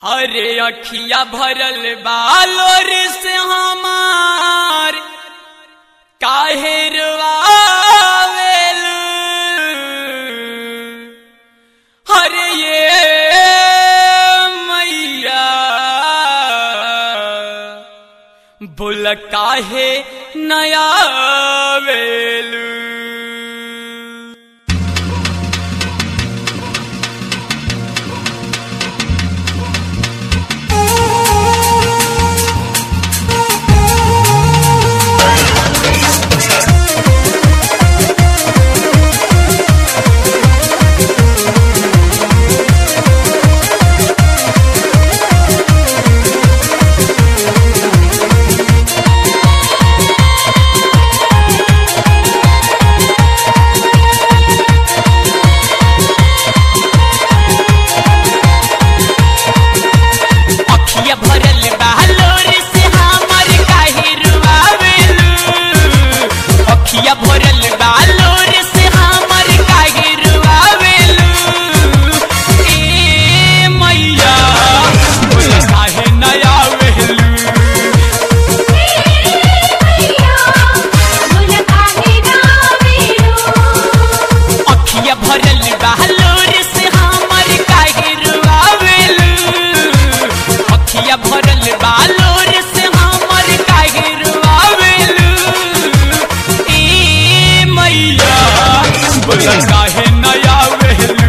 अरे अखिया भरल बालोर से हमार काहे रवावेल अरे ये मैया बोल काहे नया वेलू अखिया भरल बालोर से हमर काहे रुआवेलू अखिया भरल बालोर से हमर काहे रुआवेलू ए मैया बोल काहे नया वेलू अखिया भरल बालोर से हमर काहे रुआवेलू अखिया भरल बालोर से हमर काहे रुआवेलू ए मैया बोल काहे नया वेलू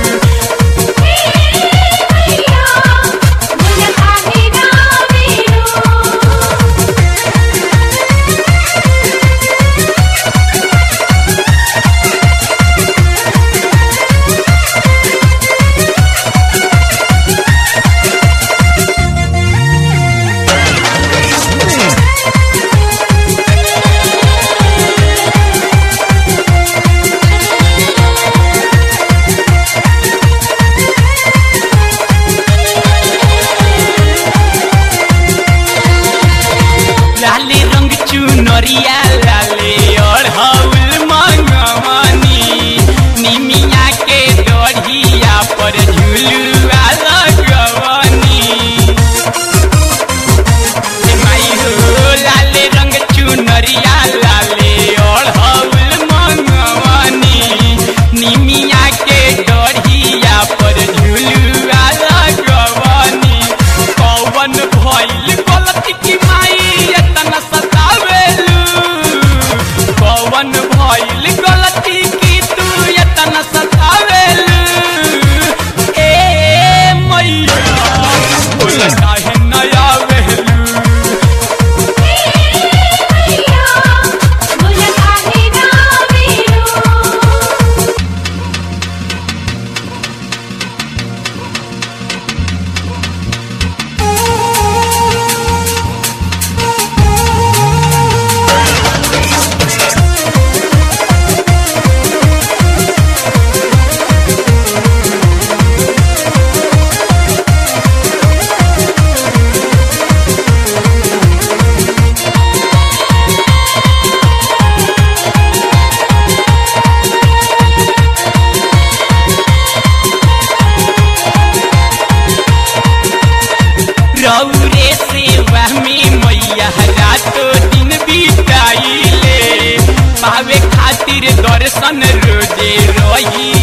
लाले रंग चुनरिया लाले अढ़ौल मंगवानी निमिया के डढ़िया पर झुलुआ लगवानी ए माई हो लाले रंग चुनरिया लाले अढ़ौल मंगवानी निमिया के डढ़िया पर झुलुआ लगवानी कौवन भइल गलती की माई एतना सतावेलू कौवन भइल गलती की तू एतना सतावेलू ए मैया बोल काहे नया वेलू रौरे सेवा में मैया रातो दिन बिताइले पावे खातिर दर्शन रोजे रही